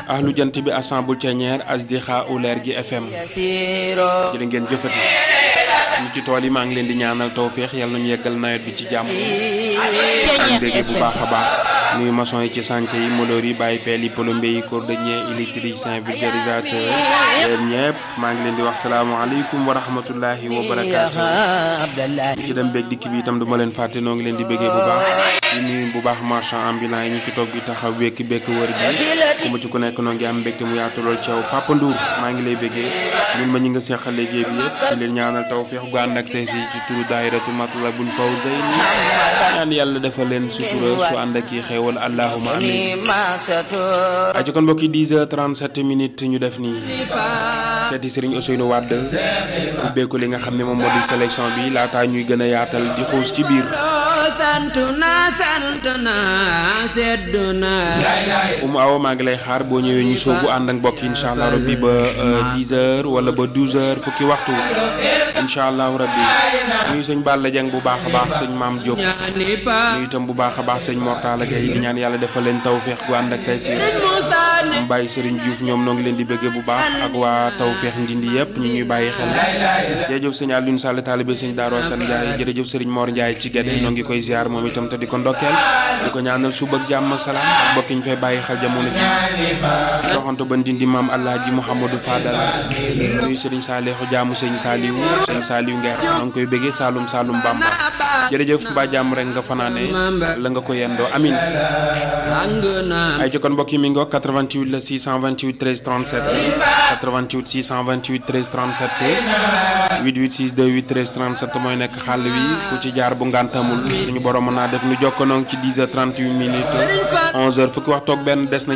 ahlu jant bi assemble ceñeer asdixa u leer gi FM jërë ngeen jëfati ñu ci tool yi maa ngi leen di ñaanal tawféex yàlla nañu yeggal nawet bi ci jàmm ñu béggee bu baax a baax nuyu maçon yi ci chantier yi molóor yi bàyyi peel yi plombier yi cordonnier électricien vulgarisateur yéen ñëpp maa ngi leen di wax salaamaaleykum wa rahmatullahi wa barakaatu ñu ci dem beeg dikk bi itam du ma leen fàtte noo ngi leen di béggee bu baax di nuyu bu baax marchand ambulant yi ñu ci toog di taxaw wekki bekk wër bi ku ma ci ku nekk noo ngi am mbégte mu yaatu lool caw Papa Ndour maa ngi lay béggee ñun ma ñi nga seqal liggéey bi yëpp di leen ñaanal tawféex gu ànd ak tey si ci turu daayiratu Matlabul Fawzayni ñaan yàlla defal leen sutura su ànd ak yi xéewal allahuma amin aji kon mbokki 10 heures 37 minutes ñu def nii seeti Serigne Ousseynou Wade ubbeeku li nga xam ne moom moo di sélection bi laataa ñuy gën a yaatal di xuus ci biir sant na sant na sedd na umu awa maa ngi lay xaar boo ñëwee ñu soobu ànd ak mbokk yi incha allah rabbi ba 10 heures wala ba 12 heures fukki waxtu incha allahu rabbi nuyu sëñ Balla Dieng bu baax a baax sëñ Maam Diop nuyu itam bu baax a baax sëñ Mortala Gueye di ñaan yàlla defal leen tawféex gu ànd ak tey si mu bàyyi Serigne Diouf ñoom noo ngi leen di bëggee bu baax ak waa tawféex njindi yëpp ñu ñuy bàyyi xel jërëjëf sëñ Alioune Sall taalibe sëñ Darou Assane Ndiaye jërëjëf Serigne Mor Ndiaye ci Guédé noo ngi koy ziar moom itam te di ko ndokkeel di ko ñaanal suba ak jàmm ak salaam ak mbokk yi ñu fay bàyyi xel jamono ji doxantu ba ndindi maam Alaaji Mouhamadou Fadal nuyu Serigne Saliou jaamu sëñ Saliou sëñ Saliou Nguer noo ngi koy bëggee Saloum Saloum Bamba jërëjëf mbaa jàmm rek nga fanaane la nga ko yendoo amin ay ci kon mbokk yi mi ngi 88 la 628 13 37 88 628 13 37 88 628 13 37 mooy nekk xàll wi ku ci jaar bu ngantamul suñu borom mën naa def nu jokkoonoo ci 10 heures 38 minutes 11 heures fukki waxtu ak benn des na